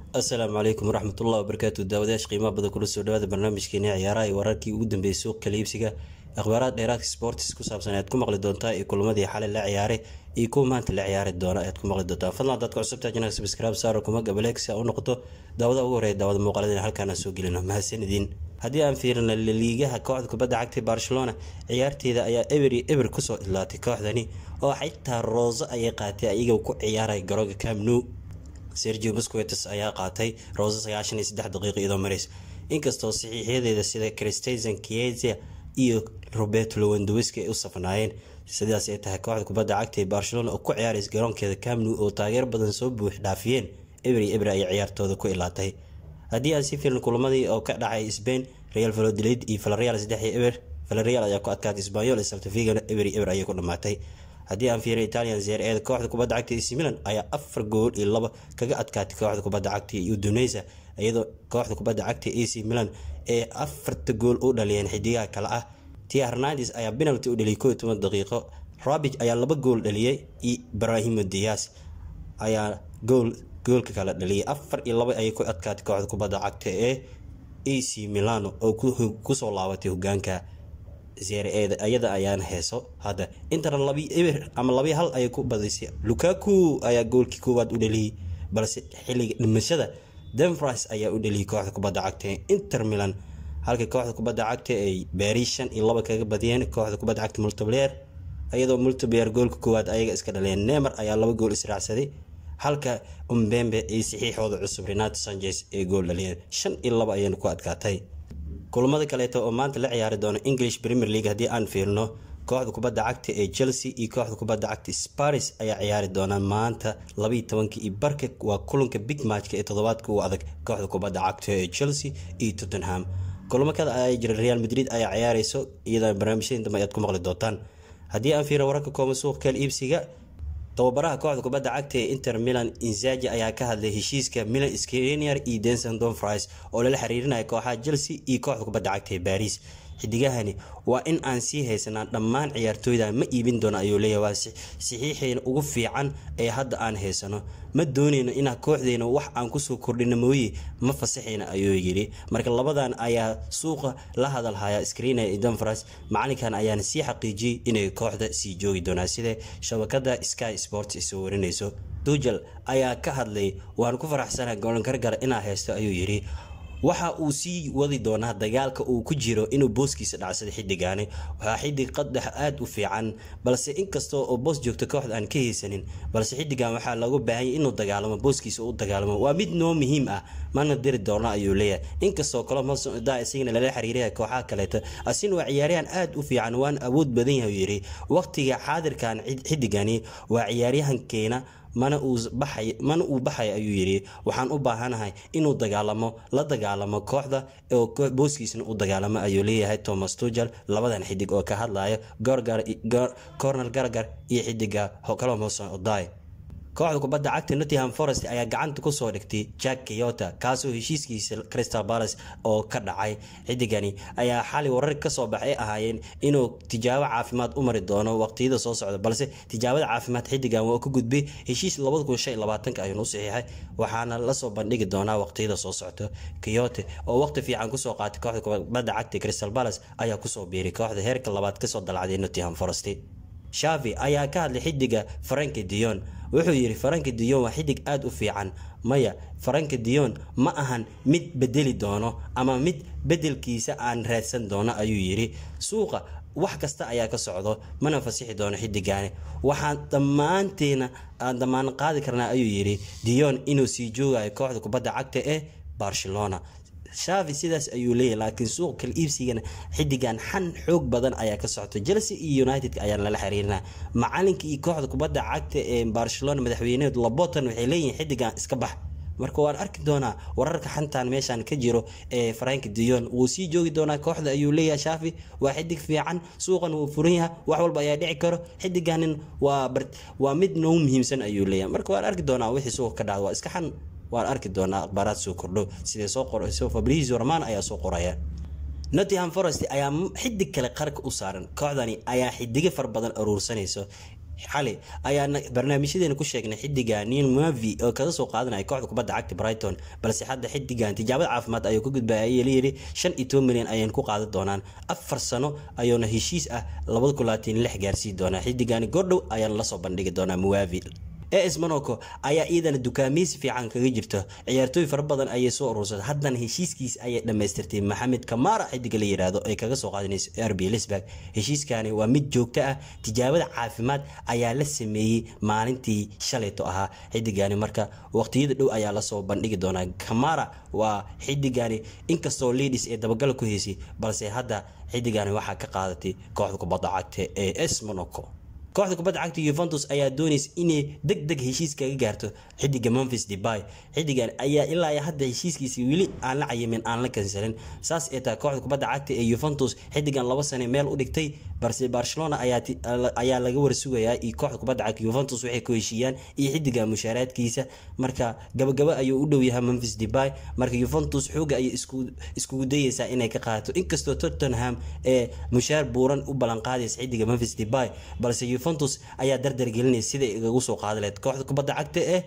asalaamu calaykum waraxmatullahi wabarakaatu daawadayaasha qiimaha badan kula soo dhawaada barnaamijkeeni ciyaaraha iyo wararkii ugu dambeeyay suuq kala iibsiga akhbaaraad dheeraadka sports ku saabsan ayaad ku maqli doontaa iyo kulamadii xalay la ciyaaray iyo kuwa maanta la ciyaari doona ayaad ku maqli doontaa fadlan dadka cusubta jinaga subscribe saaro kuma gabaleeg si aa u noqoto daawada ugu horeeya daawada muuqaaladina halkaan aan soo gelino mahadsanidin haddii aan fiirina laliigaha kooxda kubadda cagtay barcelona ciyaarteeda ayaa eber iyo eber kusoo idlaatay kooxdani oo xitaa rooso ayay qaatay ayaga ku ciyaaray garoonka camnu sergio busquetes ayaa qaatay rooso sagaashan iyo saddex daqiiqo iyadoo marays inkastoo saxiixyadeeda sida christensen kiezia iyo roberto lewandowski ay u safnaayeen sidaas ay tahay kooxda kubadda cagta ee barcelona oo ku ciyaaraysa garoonkeeda camnu oo taageer badan soo buux dhaafiyeen eber iyo eber ayay ciyaartooda ku ilaatay haddii aan si fiirin kulamadii oo ka dhacay spain real valodolid iyo valareal saddex iyo eber valareal ayaa ku adkaatay sbanyol saltafigana eber iyo eber ayay ku dhamaatay haddii aan fiiriyo italian zeer eeda kooxda kubadda cagta ac milan ayaa afar gool iyo laba kaga adkaatay kooxda kubadda cagta uduneysa iyadoo kooxda kubadda cagta ac milan ee afarta gool u dhaliyeen xidigaha kale ah tia hernandes ayaa penalty u dhaliyay koo iyo toban daqiiqo rabig ayaa laba gool dhaliyay iyo brahimo dias ayaa gool goolka kale dhaliyay afar iyo laba ayay ku adkaatay kooxda kubadda cagta ee ac milano oo kusoo laabatay hogaanka zeereeda ayada ayaana heeso hadda intana labi eber ama labi hal ayay ku badisay lukaku ayaa goolkii koowaad u dhaliyay balse xilliga dhimashada denfris ayaa u dhaliyay kooxda kubadda cagta ee inter milan halka kooxda kubadda cagta ay baris shan iyo laba kaga badiyeen kooxda kubadda cagta multiplayer iyadoo multiplayer goolka koowaad ayaga iska dhaleen nemer ayaa laba gool israacsaday halka umbembe ay saxiixooda cusub renato sanchez ee gool dhaliyeen shan iyo laba ayayna ku adkaatay kulamada kaleeto oo maanta la ciyaari doono english premier league haddii aan fiirno kooxda kubadda cagta ee chelsea iyo kooxda kubadda cagta sparis ayaa ciyaari doonaa maanta labaiyo tobanka iyo barka waa kulanka big matchka ee toddobaadka u adag kooxda kubadda cagta ee chelsea iyo tottenham kulamo kada ayaa jira real madrid ayaa ciyaareyso iyadoo barnaamijyadii dambe ayaad ku maqli doontaan haddii aan fiirno wararka kooban suuq kala iibsiga tababaraha kooxda kubadda cagta ee inter milan inzaji ayaa ka hadlay heshiiska milan skrenier iyo denson donfris oo lala xiriirinaya kooxaha chelsea iyo kooxda kubadda cagta ee baris xidigahani waa in aan sii haysanaa dhammaan ciyaartooyda ma iibin doono ayuu leeyahy waa saxiixeena ugu fiican ee hadda aan haysano ma dooneyno inaa kooxdeena wax aan kusoo kordhino mooye ma fasaxayna ayuu yidhi marka labadan ayaa suuqa la hadalhaya screener iyo donfras macalinkan ayaana sii xaqiijiyey inay kooxda sii joogi doonaa sida shabakada sky sports ay soo warinayso dujal ayaa ka hadlay waan ku faraxsanaha golankargara inaa haysto ayuu yidhi waxa uu sii wadi doonaa dagaalka uu ku jiro inuu booskiisa dhacsada xidigaani waxaa xidig qadax aada u fiican balse inkastoo oo boos joogto kooxda aan ka haysanin balse xidigan waxaa looga baahanya inuu dagaalamo booskiisa u dagaalamo waa mid noo muhiim ah mana diri doona ayuu leeyahay inkastoo colomda isagana lala xiriiraya kooxaha kaleeto asina waa ciyaaryahan aada u fiican waana awood badan yahay yidhi waqtiga xaadirkan xidigani waa ciyaaryahankeena mana mana uu baxay ayuu yidhi waxaan u baahanahay inuu dagaalamo la dagaalamo kooxda oo booskiisna u dagaalamo ayuu leeyahay thomas tugel labadan xidig oo ka hadlaya cornel garagar iyo xidiga colom hoson oday kooxda kubadda cagta nottingham forest ayaa gacanta kusoo dhigtay jack keyota kaasoo heshiiskiisa crystal palace oo ka dhacay xidigani ayaa xali warar kasoo baxay ahaayeen inuu tijaabo caafimaad u mari doono waqtiyada soo socda balse tijaabada caafimaad xidigan waa ka gudbay heshiis ayuunu saxiixay waxaana lasoo bandhigi doonaa waqtiyada soo socto keyote oo waqti fiican kusoo qaatay kooxda kubadda cagta crystal palace ayaa kusoo biiray kooxda heerka labaad kasoo dalacday nottingham forest shavi ayaa ka hadlay xidiga faranki dion wuxuu yidhi faranki dion waa xidig aada u fiican maya faranki dion ma ahan mid bedeli doono ama mid bedelkiisa aan raadsan doono ayuu yidhi suuqa wax kasta ayaa ka socdo mana fasixi doono xidigaani waxaan dhammaanteena aan dhammaan qaadi karnaa ayuu yidhi dion inuu sii joogayo kooxda kubadda cagta ee barcelona shavi sidaas ayuu leeyahy laakiin suuq kala iibsigana xidigan xan xoog badan ayaa ka socta chelsea iyo united ayaan lala xiriirina macalinka iyo kooxda kubadda cagta ee barcelona madaxweyneed labotan waxay leeyihiin xidigan iska bax marka waan arki doonaa wararka xantan meeshaan ka jiro ee frank dion wuu sii joogi doonaa kooxda ayuu leeyahay shafi waa xidig fiican suuqan wuu furan yahay wax walba ayaa dhici karo xidiganin waa mid noogu muhiimsan ayuu leeyahay marka waan arki doonaa wixii suuqa ka dhacda waa iska xan waan arki doonaa akhbaaraad soo kordho sidee soo qorayso fabricio roman ayaa soo qoraya nottingham forest ayaa xidig kale qarka u saaran kooxdani ayaa xidigo fara badan aruursanayso xali ayaana barnaamijyadeena ku sheegnay xidiga nin mavi oo kaga soo qaadanaya kooxda kubadda cagta brighton balse hadda xidigan tijaabada caafimaad ayuu ka gudbaya ayaa layiri shan iyo toban milyan ayaan ku qaadan doonaan afar sano ayuuna heshiis ah labada kun labaatan lix gaarsii doonaa xidigani goordhow ayaan lasoo bandhigi doonaa muwavi as monaco ayaa iyadana dukaameysi fiican kaga jirto ciyaartooy fara badan ayay soo urursatay haddana heshiiskiis ayay dhammaystirtay maxamed kamara xidiga la yiraahdo ay kaga soo qaadanayso rb lisburg heshiiskani waa mid joogto ah tijaabada caafimaad ayaa la sameeyey maalintii shalayto ahaa xidigani marka waqtiyada dhow ayaa lasoo bandhigi doonaa kamara waa xidigani inkastoo leadis ee dabagala ku heysay balse hadda xidigani waxaa ka qaadatay kooxda kubadda cagta ee s monaco kooxda kubadda cagta yuventus ayaa doonaysa inay deg deg heshiis kaga gaarto xidiga memphis debay xidigan ayaa ilaa hadda heshiiskiisi weli aan la cayimin aan la kansalin saas ee tahay kooxda kubadda cagta ee yuventus xidigan laba sane meel u dhigtay balse barcelona ayaa laga warsugayaa iyo kooxda kubadda cagta yuventus waxay ku heshiiyaan iyo xidiga mushaaraadkiisa marka gabagaba ayuu u dhow yahay memphis debay marka yuventus xooga ayay iskugu dayeysaa inay ka qaadato inkastoo tottenham ee mushaar buuran u ballanqaadaysa xidiga memphis debay balse yuventus ayaa dardar gelinaysa siday igagu soo qaadi lahayd kooxda kubadda cagta ee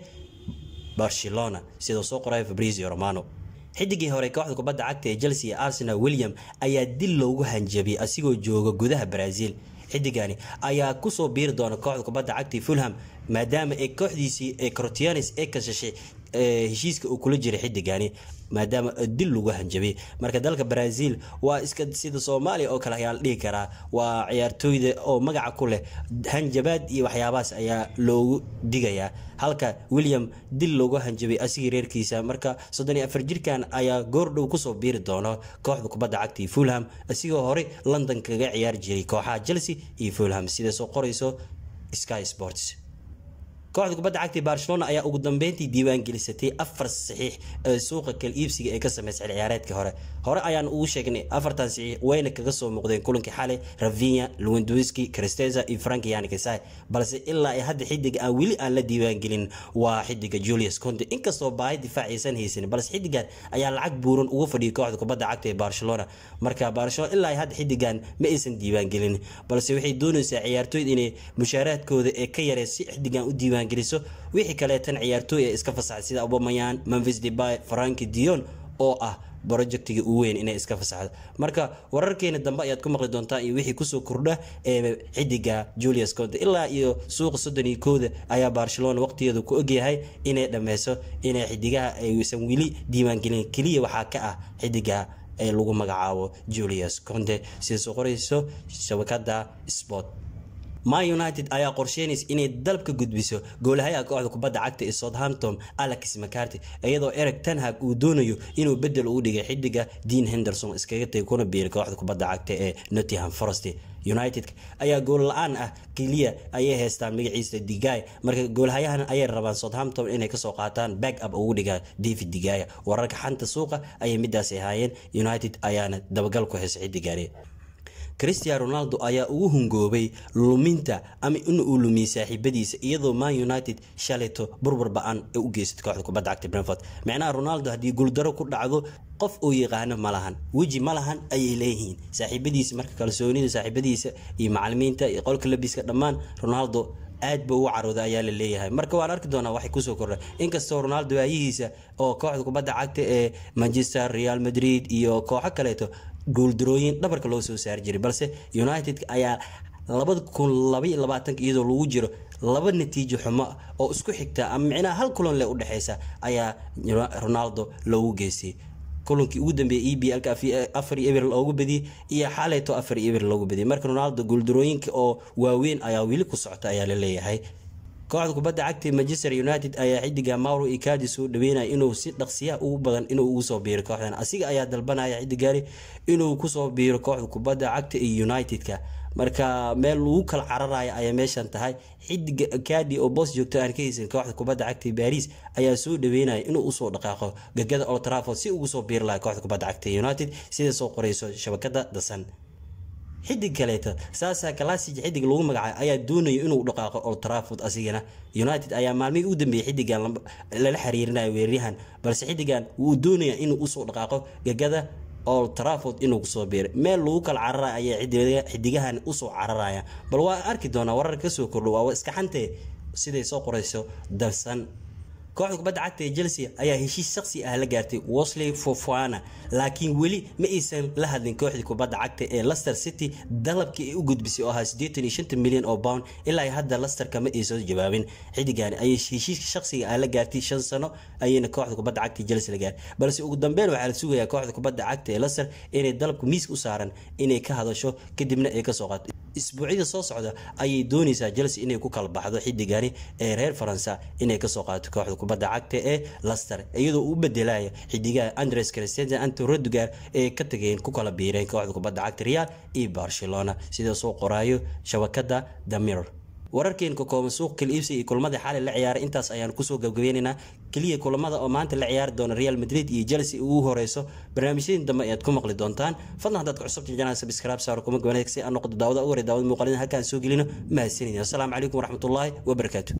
barcelona sidoo soo qoraya fabrizio romano xidigii hore kooxda kubadda cagta ee chelsea iyo arsenal william ayaa dil loogu hanjabiyey asigoo jooga gudaha brazil xidigani ayaa kusoo biiri doona kooxda kubadda cagta fulham maadaama ay kooxdiisii ee crotianis ee kashashay heshiiska uu kula jiray xidigani maadaama dil lagu hanjabay marka dalka brazil waa iska sida soomaaliya oo kale ayaa la dhihi karaa waa ciyaartooyda oo magaca ku leh hanjabaad iyo waxyaabahaas ayaa loogu digayaa halka william dil loogu hanjabay asigii reerkiisa marka soddon iyo afar jirkan ayaa goordhow kusoo biiri doono kooxda kubadda cagta fulham asigoo horey london kaga ciyaari jiray kooxaha chelsea iyo fulham sida soo qorayso sky sports kooxda kubadda cagta barcelona ayaa ugu dambeyntii diiwaan gelisatay afar saxiix ee suuqa kala iibsiga ee ka sameysay ciyaareedkii hore hore ayaan ugu sheegnay afartan saxiix wayna kaga soo muuqdeen kulankii xalay ravinya lewandowski cristeza iyo frank yanikisai balse ilaa hadda xidig aan weli aan la diiwaan gelin waa xidiga julius conte inkastoo baahi difaac aysan haysan balse xidigan ayaa lacag buuran uga fadhiyay kooxda kubadda cagta ee barcelona marka barcelona ilaa hadda xidigan ma aysan diiwaan gelin balse waxay doonaysaa ciyaartooyda inay mushaaraadkooda ee ka yaree si xidigan u diiwaan geliso wixii kaleetan ciyaartooy ee iska fasaxay sida abomayan memphis debay franki dion oo ah projectiga ugu weyn inay iska fasaxdo marka wararkeena dambe ayaad ku maqli doontaa iyo wixii kusoo kordha ee xidiga julius conte ilaa iyo suuqa soddon iyo kooda ayaa barcelona waqtigeeda ku ogyahay inay dhameyso inay xidigaha aysan weli diiwaangelin keliya waxaa ka ah xidiga ee lagu magacaabo julius conte sida soo qorayso shabakada sport man united ayaa qorsheynaysa inay dalab ka gudbiso goolahayaha kooxda kubadda cagta ee southampton alex mccarty iyadoo eric tanhag uu doonayo inuu bedel ugu dhigay xidiga dean henderson iskaga tagay kuna biiray kooxda kubadda cagta ee nottingham forest united ayaa gool la-aan ah keliya ayay haystaan magaciisa digay marka goolhayahan ayay rabaan southampton inay kasoo qaataan back up ugu dhiga david digaya wararka xanta suuqa ayay midaasi ahaayeen united ayaana dabagal ku haysa xidigaani christian ronaldo ayaa ugu hungoobay luminta ama in uu lumiyey saaxiibadiisa iyadoo man united shalayto burbur ba-an ee u geysatay kooxda kubadda cagta brentford micnaha ronaldo haddii guuldaro ku dhacdo qof uu yaqaano ma lahan weji ma lahan ayay leeyihiin saaxiibadiisa marka kalsoonida saaxiibadiisa iyo macalimiinta iyo qolka labiska dhammaan ronaldo aad ba ugu carooda ayaa la leeyahay marka waan arki doonaa waxay kusoo kordha inkastoo ronaldo waayihiisa oo kooxda kubadda cagta ee manchester real madrid iyo kooxo kaleeto guuldarooyin dhabarka loo soo saari jiray balse united ayaa labada kun labaiyo labaatanka iyadoo lagu jiro laba natiijo xumo oo isku xigta ama micnaha hal kulan leh udhexeysa ayaa ronaldo loogu geystay kulankii ugu dambeeyay e b lka afar iyo eber loogu badiyey iyo xalayto afar iyo eber loogu badiyay marka ronaldo guuldarooyinka oo waaweyn ayaa weli ku socota ayaa la leeyahay kooxda kubadda cagta manchester united ayaa xidiga mauro ikadi soo dhaweynaya inuu si dhaqsiyaha ugu badan inuu ugu soo biiro kooxdan asiga ayaa dalbanaya xidigaani inuu kusoo biiro kooxda kubadda cagta iyo united-ka marka meel lagu kala cararaya ayaa meeshan tahay xidiga kadi oo boos joogto aan ka haysan kooxda kubadda cagta baris ayaa soo dhaweynaya inuu usoo dhaqaaqo gegada old trafford si ugu soo biiri laha kooxda kubadda cagta united sida soo qoreyso shabakada dasan xidig kaleeta saasa classic xidig lagu magacaay ayaa doonaya inuu dhaqaaqo old trafford asigana united ayaa maalmihii u dambeeyay xidigan lala xiriirinayo weeraryahan balse xidigan wuu doonaya inuu usoo dhaqaaqo gegada old trafford inuu kusoo biiray meel lagu kala cararaya ayay xidigahan usoo cararaya bal waa arki doonaa warar kasoo kordho waa iska xantee siday soo qorayso dalsan kooxda kubadda cagta ee chelsea ayaa heshiis shaksi ah la gaartay wesley fofana laakiin weli ma aysan la hadlin kooxda kubadda cagta ee leicester city dalabkii ay u gudbisay oo ahaa siddeetan iyo shanta milyan oo pound ilaa hadda leicester kama aysan jawaabin xidigani ayay heshiiska shaksiga ah la gaartay shan sano ayayna kooxda kubadda cagta ee chelsea la gaartay balse ugu dambeyn waxaa la sugayaa kooxda kubadda cagta ee leicester inay dalabka miiska u saaran inay ka hadasho kadibna ay kasoo qaato isbuucyada soo socda ayay doonaysaa chelsea inay ku kala baxdo xidigani ee reer faransa inay kasoo qaadato kooxda kubadda cagta ee leicester iyadoo u bedelaya xidigaha andres christensen anto rodugar ee ka tageen ku kala biireen kooxda kubadda cagta real iyo barcelona sida soo qoraayo shabakada damir wararkeen ka kooban suuq kala iibsiga iyo kulamada xalay la ciyaaray intaas ayaan kusoo gabgabeynaynaa keliya kulamada oo maanta la ciyaari doona real madrid iyo chelsea ugu horeyso barnaamijyadii dambe ayaad ku maqli doontaan fadlan haddaad ku cusubta janaa subscribe saaro kuma gabanaysa si aan noqdo daawada ugu hore daawada muuqaalida halkaan soo gelino mahadsanidin assalaamu calaykum waraxmatullaahi wabarakaatu